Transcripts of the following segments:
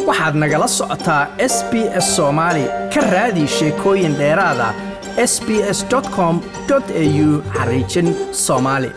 waxaad nagala socotaa s b s soomaali ka raadi sheekooyin dheeraada s b s com au xariijin soomaali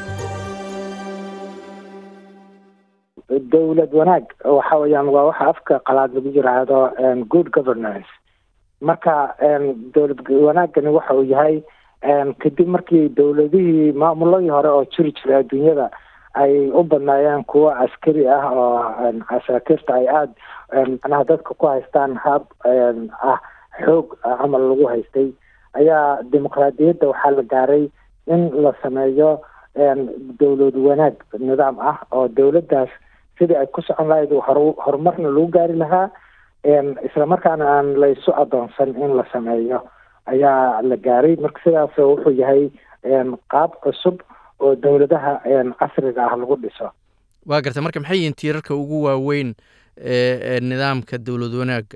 dowlad wanaag waxa weeyaan waa waxa afka qalaad lagu yiraahdo good governance marka dowlad wanaagani waxa uu yahay kadib markii dowladihii maamuladii hore oo jiri jiray adduunyada ay u badnaayeen kuwo askari ah oo asaakiirta ay aada macnaha dadka ku haystaan hab ah xoog camal lagu haystay ayaa dimuqraadiyadda waxaa la gaaray in la sameeyo dowlad wanaag nidaam ah oo dowladdaas sidii ay ku socon lahayd horumarna lagu gaari lahaa islamarkaana aan laysu adoonsan in la sameeyo ayaa la gaaray marka sidaas wuxuu yahay qaab cusub oo dowladaha casriga ah lagu dhiso waa garta marka maxay yihiin tiirarka ugu waaweyn ee nidaamka dowlad wanaaga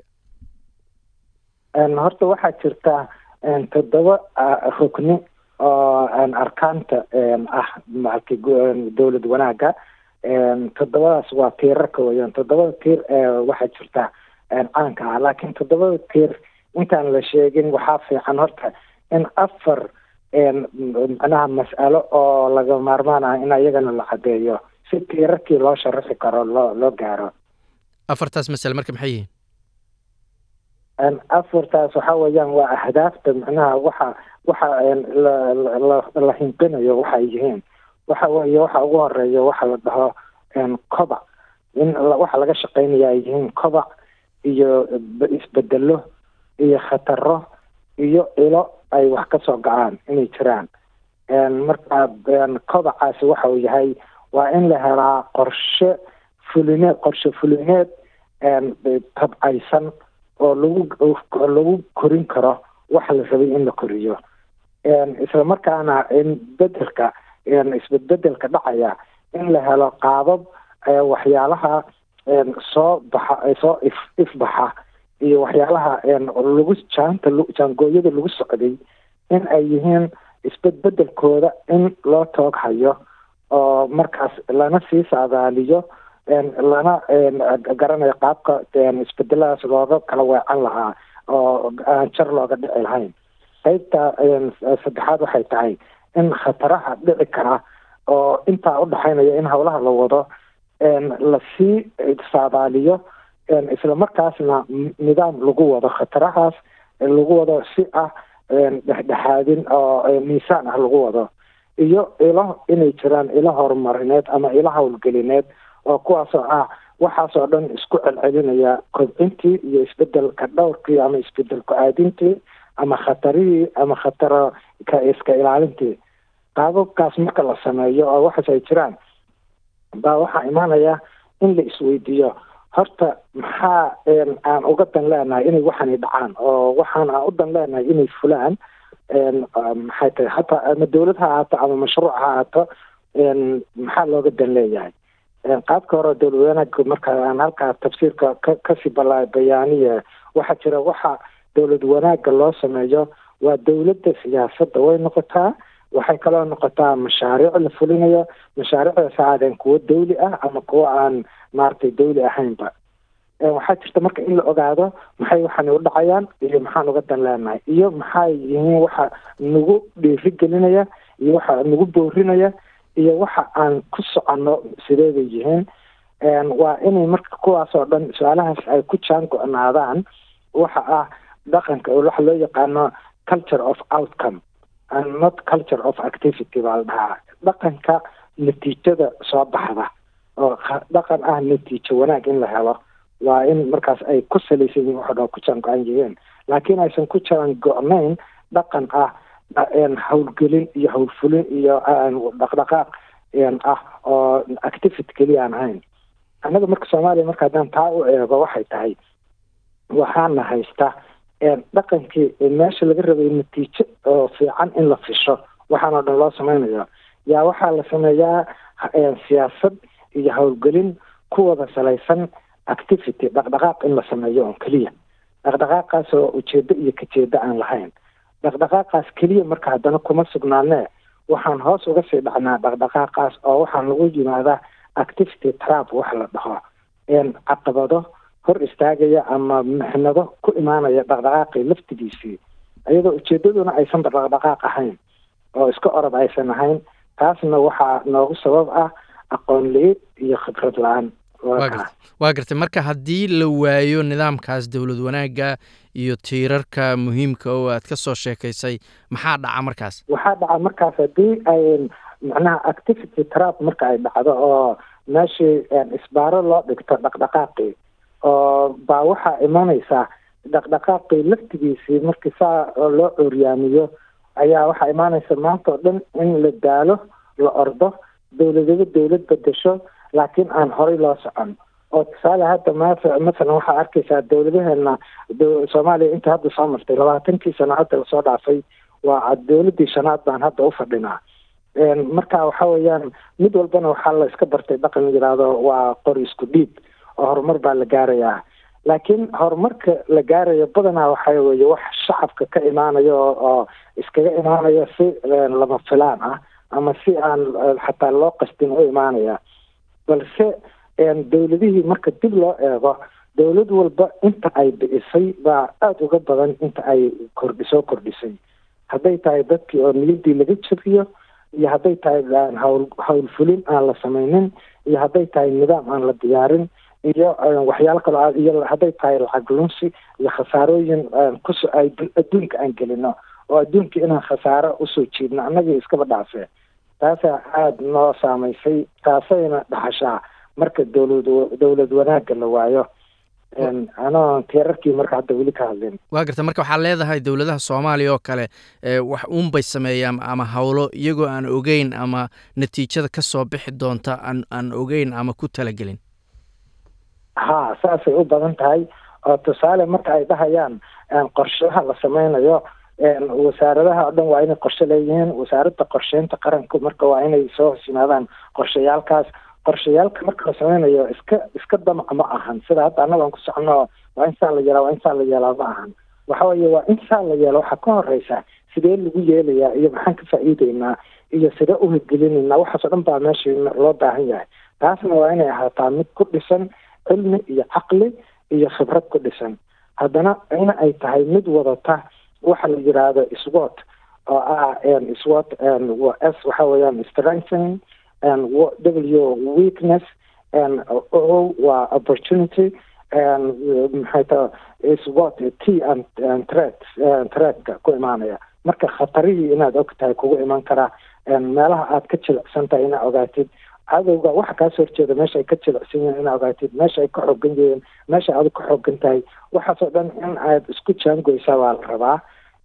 horta waxaa jirta toddoba rukni oo arkaanta ah maaragtay dowlad wanaaga toddobadaas waa tiirarka weeyaan toddobada tiir waxaa jirta caanka ah laakiin toddobada tiir intaan la sheegin waxaa fiican horta in afar macnaha mas'alo oo laga maarmaan ah in ayagana la cadeeyo si tiirarkii loo sharaxi karo loo loo gaaro afartaas masale marka maxay yihiin afartaas waxa weeyaan waa ahdaafta macnaha waxa waxa la hinqinayo waxa ay yihiin waxa weeye waxa ugu horeeya waxa la dhaho kobac in waxa laga shaqeynaya ay yihiin kobac iyo isbedelo iyo khataro iyo ilo ay wax ka soo gacaan inay jiraan marka kobacaasi waxa uu yahay waa in la helaa qorshe fulineed qorshe fulineed tabcaysan oo lagu lagu korin karo waxa la rabay in la koriyo isla markaana in bedelka isbedbedelka dhacaya in la helo qaabab waxyaalaha soo baxa soo if ifbaxa iyo waxyaalaha lagu jaanta jaangooyada lagu socday in ay yihiin isbedbedelkooda in loo toog hayo oo markaas lana sii saadaaliyo lana garanayo qaabka isbedeladaas looga kala weecan lahaa oo aan jar looga dhici lahayn qeybta saddexaad waxay tahay in khataraha dhici kara oo intaa udhexaynaya in howlaha la wado lasii saadaaliyo isla markaasna nidaam lagu wado khatarahaas lagu wado si ah dhexdhexaadin oo miisaan ah lagu wado iyo ilo inay jiraan ilo horumarineed ama ilo howlgelineed oo kuwaasoo ah waxaasoo dhan isku celcelinaya kobcintii iyo isbedelka dhowrkii ama isbedelku aadintii ama khatarihii ama khataro ka iska ilaalintii qaababkaas marka la sameeyo oo waxaas ay jiraan baa waxaa imaanaya in la isweydiiyo horta maxaa aan uga dan leenahay inay waxani dhacaan oo waxaan aan u dan leenahay inay fulaan maxay tahay hataa ama dowlad ha ahaato ama mashruuc ha ahaato maxaa looga dan leeyahay qaabka hore dowlad wanaagga marka aan halkaa tafsiirka ka kasii bala bayaaniya waxaa jira waxa dowlad wanaagga loo sameeyo waa dowladda siyaasadda way noqotaa waxay kaloo noqotaa mashaariic la fulinayo mashaariicdaas ha aadeen kuwo dawli ah ama kuwo aan maaragtay dawli ahaynba waxaa jirta marka in la ogaado maxay waxaani u dhacayaan iyo maxaan uga dan leenahay iyo maxay yihiin waxa nagu dhiiri gelinaya iyo waxa nagu boorinaya iyo waxa aan ku soconno sidee bay yihiin waa inay marka kuwaas oo dhan su-aalahaas ay ku jaan go-naadaan waxa ah dhaqanka waxa loo yaqaano culture of outcome and not culture of activity baa la dhahaa dhaqanka natiijada soo baxda oo dhaqan ah natiijo wanaag in la helo waa in markaas ay ku salaysan yihin waxo dhan ku jaan go-an yihiin laakiin aysan ku jaan go-nayn dhaqan ah howlgelin iyo howlfulin iyo dhaqdhaqaaq ah oo activity keliya aan ahayn annaga marka soomaaliya marka haddaan taa u eego waxay tahay waxaana haysta dhaqankii meesha laga rabay natiijo oo fiican in la fisho waxaan oo dhan loo sameynayo yaa waxaa la sameeyaa siyaasad iyo howlgelin ku wada salaysan activity dhaqdhaqaaq in la sameeyo oo keliya dhaqdhaqaaqaas oo ujeedo iyo kajeedo aan lahayn dhaqdhaqaaqaas keliya marka haddana kuma sugnaanee waxaan hoos uga sii dhacnaa dhaqdhaqaaqaas oo waxaan lagu yimaadaa activity trap wax la dhaho caqabado hor istaagaya ama mixnado ku imaanaya dhaqdhaqaaqii laftigiisii iyadoo ujeedaduna aysanba dhaqdhaqaaq ahayn oo iska orod aysan ahayn taasna waxaa noogu sabab ah aqoon li-id iyo khibrad la-aan waa gartay marka haddii la waayo nidaamkaas dowlad wanaagga iyo tiirarka muhiimka oo aad ka soo sheekaysay maxaa dhaca markaas waxaa dhaca markaas haddii ay macnaha activity trap marka ay dhacdo oo meeshii isbaaro loo dhigto dhaqdhaqaaqii oo baa waxaa imanaysaa dhaqdhaqaaqii laftigiisii markii saa loo curyaamiyo ayaa waxaa imaanaysa maanta oo dhan in la daalo la ordo dowladaba dowlad bedesho laakiin aan horay loo socon oo tusaale hadda ma masalan waxaa arkaysaa dowladaheena soomaaliya inta hadda soo martay labaatankii sano hadda lasoo dhaafay waa dowladii shanaad baan hadda u fadhinaa marka waxa weeyaan mid walbana waxaa la iska bartay dhaqan yidhaahdo waa qori isku dhiib oo horumar baa la gaarayaa laakiin horumarka la gaarayo badanaa waxa weeye wax shacabka ka imaanayo oo iskaga imaanayo si lama filaan ah ama si aan xataa loo qastin u imaanaya balse dowladihii marka dib loo eego dowlad walba inta ay bi'isay baa aada uga badan inta ay kordhi soo kordhisay hadday tahay dadkii oo niyadii laga jabiyo iyo hadday tahay hawl hawlfulin aan la samaynin iyo hadday tahay nidaam aan la diyaarin iyo waxyaalo kaloo iyo hadday tahay lacag lunsi iyo khasaarooyin kus ay adduunka aan gelino oo adduunka inaan khasaaro usoo jiidno annagii iskaba dhaafee taasaa aada noo saamaysay taasayna dhaxashaa marka dowlad dowlad wanaagga la waayo anoo tiirarkii marka hadda weli ka hadlin waa garta marka waxaa leedahay dowladaha soomaaliya oo kale wax uunbay sameeyaan ama howlo iyagoo aan ogeyn ama natiijada ka soo bixi doonta aan aan ogeyn ama ku talagelin ha saasay u badan tahay oo tusaale marka ay dhahayaan qorshaha la sameynayo wasaaradaha oo dhan waa inay qorshe leeyihiin wasaaradda qorsheynta qaranku marka waa inay soo hos yimaadaan qorshayaalkaas qorshayaalka marka la sameynayo iska iska damac ma ahan sida hadda annagaan ku socono waa in saa la yeelaa waa in saa la yeelaa ma ahan waxa weeye waa in saa la yeelo waxaa ka horeysa sidee lagu yeelayaa iyo maxaan ka faa'iideynaa iyo sidee u hirgelinaynaa waxaas oo dhan baa meesha loo baahan yahay taasna waa inay ahaataa mid ku dhisan cilmi iyo caqli iyo khibrad ku dhisan haddana in ay tahay mid wadata waxa la yidhaahdo swot oo ah swot s waxa weeyaan strengthening w weakness o waa opportunity maxay ta swot t and threat threatka ku imaanaya marka khatarihii inaad og tahay kugu iman karaa meelaha aad ka jilicsan tahay inaad ogaatid cadowga waxa kaasoo horjeeda meesha ay ka jilicsan yihiin inaad ogaatid meesha ay ka xoogan yihiin meesha aad ka xoogan tahay waxaasoo dhan in aad isku jaangoysaa baa la rabaa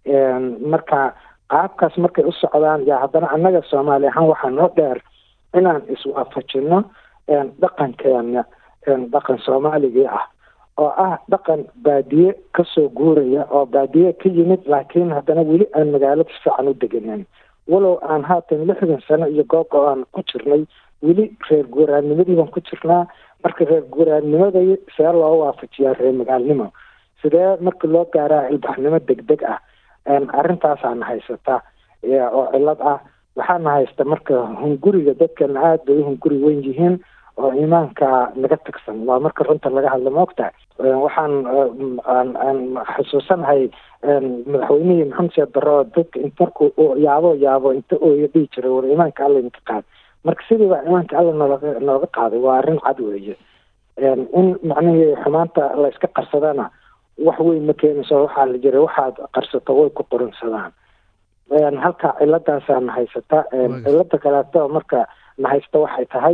marka qaabkaas markay u socdaan yaa haddana annaga soomaali ahaan waxaa noo dheer inaan iswaafajino dhaqankeena dhaqan soomaaligii ah oo ah dhaqan baadiye kasoo guuraya oo baadiye ka yimid laakiin haddana weli aan magaalada si fiican u deganeyn walow aan haatan lixdan sano iyo goob oo aan ku jirnay weli reer guuraanimadii baan ku jirnaa marka reer guuraanimada see loo waafajiyaa reer magaalnimo sidee marka loo gaaraa ilbaxnimo deg deg ah arrintaasaana haysata oo cilad ah waxaana haysta marka hunguriga dadkana aada bay u hunguri weyn yihiin oo iimaanka naga tagsan waa marka runta laga hadla maogtahay waxaan aan xusuusanahay madaxweynihii maxamed siyaad barre oo dadka int marku yaabo yaabo inta ooyo dhihi jiray war iimaanka alla inka qaad marka sidii baa iimaanka alla nooga nooga qaaday waa arrin cad weeye in macnihii xumaanta la iska qarsadana wax weyn ma keenayso waxaa la jiray waxaad qarsato way ku qorinsadaan halka ciladaasaa na haysata cilada kaleeto marka na haysta waxay tahay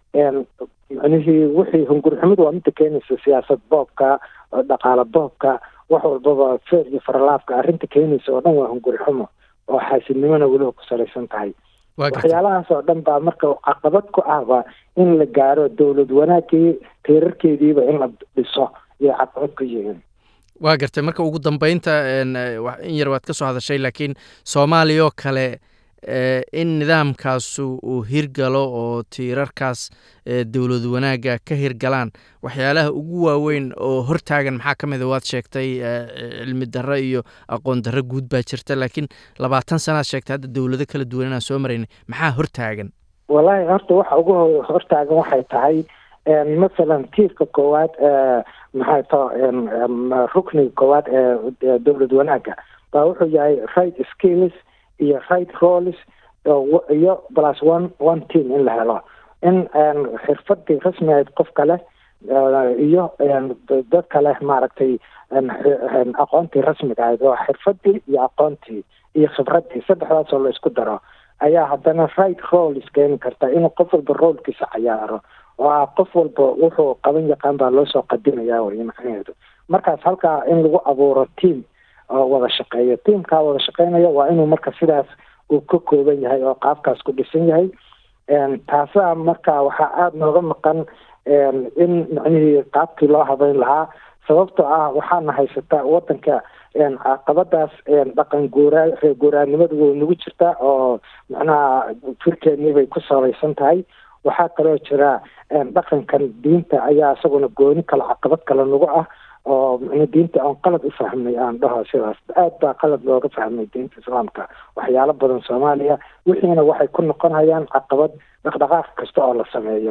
macnihii wixii hungurixumadu waa midda keenaysa siyaasad boobka dhaqaale boobka wax walbaba feer iyo faralaafka arrinta keenaysa oo dhan waa hungurixumo oo xaasidnimona weliba ku salaysan tahay waxyaalahaas oo dhan baa marka caqabad ku ahba in la gaaro dowlad wanaagii tiirarkeediiba in la dhiso iyo caqabad ku yihiin waa gartay marka ugu dambeynta in yar waad ka soo hadashay laakiin soomaaliya oo kale in nidaamkaasu uu hirgalo oo tiirarkaas dowlad wanaagga ka hirgalaan waxyaalaha ugu waaweyn oo hortaagan maxaa ka mida waad sheegtay cilmi darro iyo aqoon darro guud baa jirta laakiin labaatan sanaad sheegtay hadda dowlado kala duwan inaan soo maraynay maxaa hortaagan wallaahi horta waxa ugu hortaagan waxay tahay masalan tiirka koowaad maxay to rukniga koowaad ee dowlad wanaagga baa wuxuu yahay right skills iyo right roles iyo plus one one team in la helo in xirfadii rasmi ahayd qofka leh iyo dadka leh maaragtay aqoontii rasmiga ahayd oo xirfadii iyo aqoontii iyo khibradii saddexdaasoo la isku daro ayaa haddana right roles keeni karta inuu qof walba roolkiisa cayaaro oo ah qof walba wuxuu qaban yaqaan baa loo soo qadimaya wey macnaheedu markaas halkaa in lagu abuuro team oo wada shaqeeyo teamkaa wada shaqeynaya waa inuu marka sidaas uu ka kooban yahay oo qaabkaas ku dhisan yahay taasa marka waxaa aada nooga maqan in macnihii qaabkii loo habeyn lahaa sababtoo ah waxaana haysata wadanka caqabadaas dhaqan guuraa reer guuraanimadu way nagu jirtaa oo macnaha firkeennii bay ku salaysan tahay waxaa kaloo jira dhaqankan diinta ayaa isaguna gooni kale caqabad kale nagu ah oo mn diinta aan qalad u fahmay aan dhaho sidaas aad baa qalad looga fahmay diinta islaamka waxyaalo badan soomaaliya wixiina waxay ku noqonayaan caqabad dhaqdhaqaaq kasta oo la sameeyo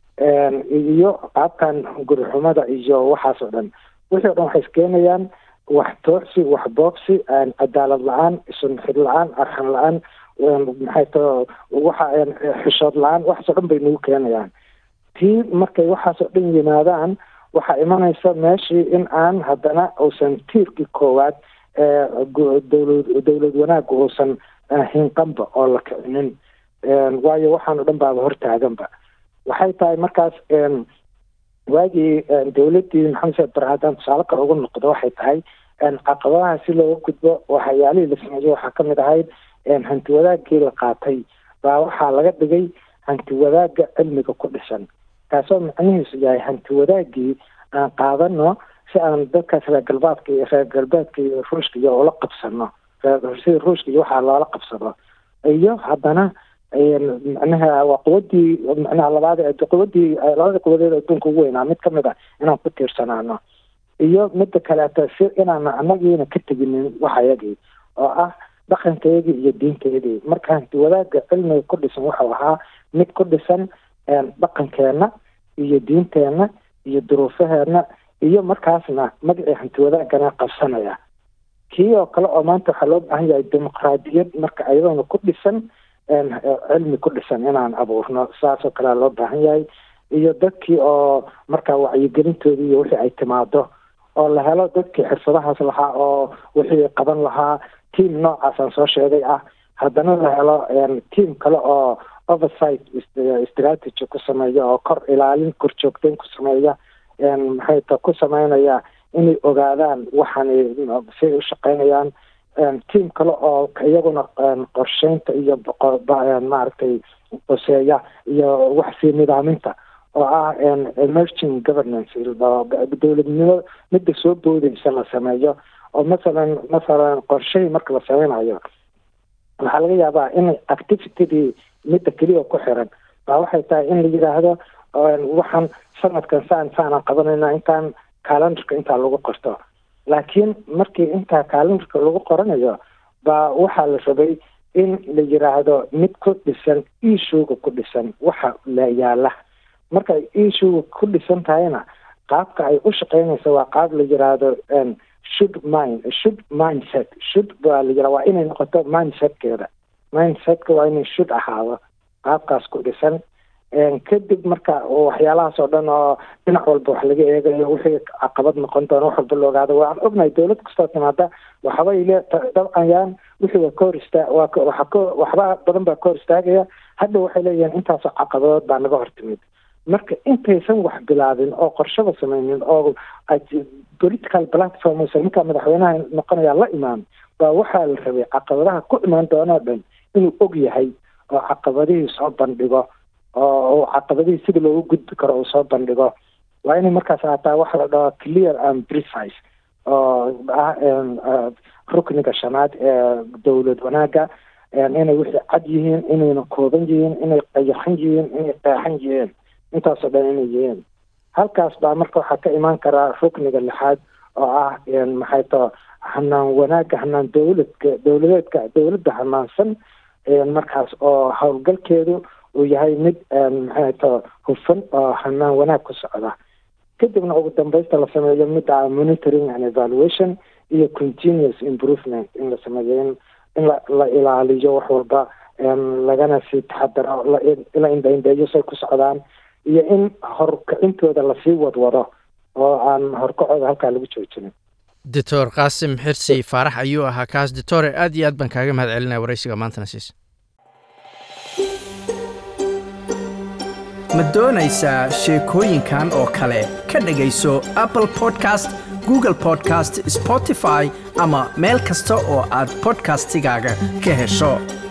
iyo qaabkan gurixumada iyo waxaas oo dhan wixii o dhan waxay iskeenayaan wax toocsi wax boogsi cadaalad la-aan sunxid la-aan arxan la-aan maxay to waxa xishood la-aan waxaas o dhan bay nagu keenayaan tii markay waxaas oo dhan yimaadaan waxaa imanaysa meeshii in aan haddana uusan tiirkii koowaad dowlad dowlad wanaagga uusan hinqanba oo la kicinin waayo waxaan o dhan baaba hortaaganba waxay tahay markaas waagii dowladdii maxamed saed bare haddaan tusaale kale ugu noqdo waxay tahay caqabadaha si looga gudbo waxyaalihii la sameeyey waxaa kamid ahayd hanti wadaagii la qaatay baa waxaa laga dhigay hanti wadaagga cilmiga ku dhisan taasoo macnihiisu yahay hanti wadaagii aan qaadano si aan dadkaas reer galbeedka iyo reer galbeedka iyo ruushka iyo ula qabsano sida ruushka iyo waxaa loola qabsado iyo haddana macnaha waa quwadii macnaha labaad quwadii labada quwadeed adduunka ugu weynaa mid kamid a inaan ku tiirsanaano iyo midda kaleeto si inaana anagiina ka teginin waxayagii oo ah dhaqankeedii iyo diinteedii marka hanti wadaagga cilmiga ku dhisan wuxuu ahaa mid ku dhisan dhaqankeena iyo diinteenna iyo duruufaheena iyo markaasna magacii hanti wadaagana qabsanaya kii oo kale oo maanta waxaa loo baahan yahay dimuqraadiyad marka ayadoona ku dhisan cilmi ku dhisan inaan abuurno saasoo kalea loo baahan yahay iyo dadkii oo markaa wacyigelintoodii iyo wixii ay timaado oo la helo dadkii xirfadahaas lahaa oo wixii qaban lahaa team noocaasaan soo sheegay ah haddana la helo team kale oo oversight strategy ku sameeya oo kor ilaalin kor joogteyn ku sameeya maxay ta ku sameynaya inay ogaadaan waxaan siay u shaqeynayaan team kale oo iyaguna qorsheynta iyo maaragtay qoseeya iyo wax sii nidaaminta oo ah emerging governance dowladnimo midda soo boodeysa la sameeyo oo masalan masalan qorshahii marka la sameynayo waxaa laga yaabaa in activitydii midda keliya ku xiran baa waxay tahay in la yidhaahdo waxaan sanadkan saan saanaan qabanayna intaan calendarka intaa lagu qorto laakiin markii intaa calendarka lagu qoranayo baa waxaa la rabay in la yiraahdo mid ku dhisan ishuga ku dhisan waxa la yaala markay ishuga ku dhisan tahayna qaabka ay u shaqeynaysa waa qaab la yiraahdo should mind should mindset should baa la yira waa inay noqoto mindsetkeeda mindsetka waa inay should ahaado qaabkaas ku dhisan kadib marka waxyaalahaas oo dhan oo dhinac walba wax laga eegayo wixii caqabad noqon doona wax walba la ogaado waan ognahay dowlad kastoo timaada waxbay le dabcayaan wixii waa ka hor istaa waa waxa ka waxba badan baa ka hor istaagaya hadda waxay leeyihiin intaasoo caqabadood baa naga hor timid marka intaysan wax bilaabin oo qorshaba sameynin oo political platform use ninkaa madaxweynaha noqonaya la imaan baa waxaa la rabay caqabadaha ku imaan doonoo dhan inuu og yahay oo caqabadihii soo bandhigo oo caqabadihii sida loogu gudbi karo uu soo bandhigo waa inay markaas haataa waxa la dhaho clear and precise oo ah rukniga shanaad ee dowlad wanaaga inay wixii cad yihiin inayna kooban yihiin inay qayaxan yihiin inay qeexan yihiin intaasoo dhan inay yihiin halkaas baa marka waxaa ka imaan karaa rukniga lixaad oo ah maxay tao hanaan wanaaga hanaan dowladka dowladeedka dowladda hanaansan markaas oo howlgalkeedu uu yahay mid maxay to hufan oo hanaan wanaag ku socda kadibna ugu dambeysta la sameeyo mid ah monitoring and evaluation iyo continuous improvement in la sameeyo in in la la ilaaliyo wax walba lagana sii taxadaro la indhaindheeyo say ku socdaan iyo in horkacintooda lasii wadwado oo aan horkacooda halkaa lagu joojinin doctor qaasim xirsi faarax ayuu ahaa kaas doctore aad iyo aad baan kaaga mahad celinaya waraysiga maantana siis ma doonaysaa sheekooyinkan oo kale ka dhegayso apple podcast google podcast spotify ama meel kasta oo aad podcastigaaga ka hesho